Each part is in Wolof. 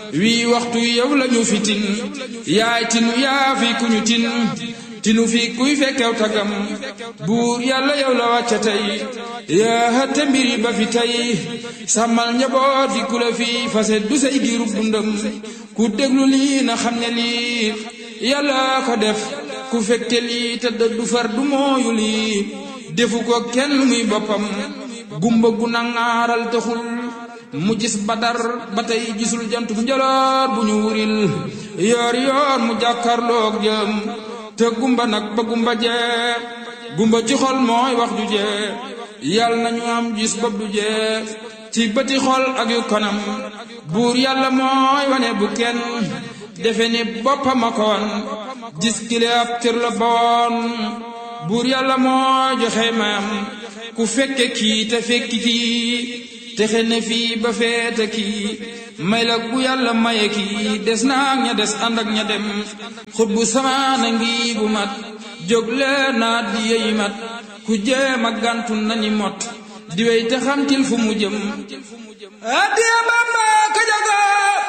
wii waxtu yow lañu fi tin yaay tinu yaa fi kuñu tin tinu fi kuy fekkew tagam buur yàlla yow la wàcca tey yaa hëtte mbiri ba fi tey sàmmal njaboot fi ku la fi fase du say diirub dundam ku déglu lii na xam ne lii yàlla ko def ku fekke lii te du far du mooyu lii defu ko kenn muy boppam gumba gu nangaaral taxul mu gis badar ba tey gisul jantum njoloor bu ñu wuril yoor yoor mu jàkkarloog jëm te gumba nag ba gumba jee gumba ci xol mooy wax ju jee yàlla nañu am gis bopp du jee ci bëti xol ak yu kanam buur yàlla mooy wane bu kenn defe ni boppam a ko wan gis kile ab cër la boon buur yàlla mooy joxe mayam ku fekke kii te fekki kii texe ne fii ba feete kii may la bu yàlla maye kii des naag ña des ànd ak ña dem xut bu samaana ngi bu mat jóg leen naa di yeyi mat ku jéem a gàntu nañi mot di wey te xamtil fu mu jëm addiya Bamba ka jaga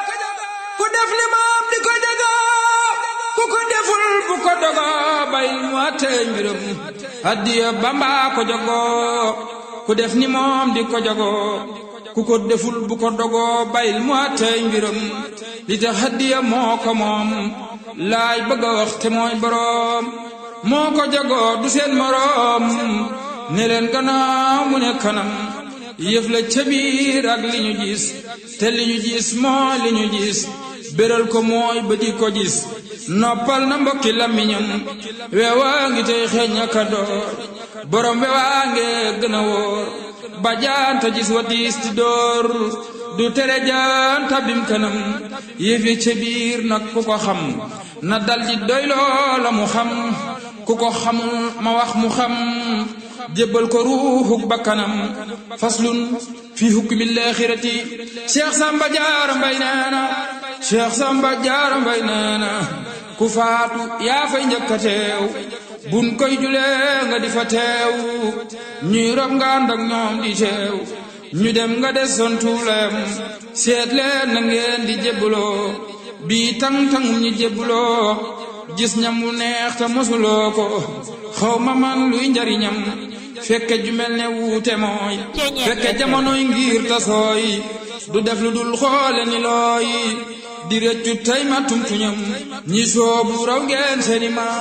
ku def li moom di ko jaga ku ko deful bu ko dogo bay mu àttee mbiram addiya Bamba ko jago ku def ni moom di ko jago ku ko deful bu ko dogoo bayil mu àttee mbiram li tax addiya moo ko moom laay bëgg a wax te mooy boroom moo ko jagoo du seen moroom ne leen gannaaw mu ne kanam yëf la ca biir ak li ñu gis te li ñu gis mooy li ñu gis béral ko mooy ba di ko gis noppal na mbokki làmmiñam weewaa ngi tey xeeñ aka door borom weewaa nge gën a wóor ba jaanta gis wa diis ti door du tere jaanta bim kanam yëfi ca biir nag ku ko xam na dal di doy loola mu xam ku ko xamul ma wax mu xam jébbal ko ruuxuk bakkanam faslun fi hukmi laaxirati Cheikh Samba Jaara Mbay nee na Cheikh Samba Jaara Mbay nee na ku faatu yaa fay njëkk a teew buñ koy julee nga di fa teew ñuy rob nga ànd ak ñoom di teew ñu dem nga des son tuulem seet leen na ngeen di jébbaloo bii tang-tangum ñi jébbaloo gis ñam wu neex te mosuloo ko xaw ma man luy njariñam fekke ju mel ne wuute mooy fekke jamonoy ngir tasooy du def lu dul xoole ni looy di rëccu tey ma tumtuñam ñi soobu raw ngeen seeni ma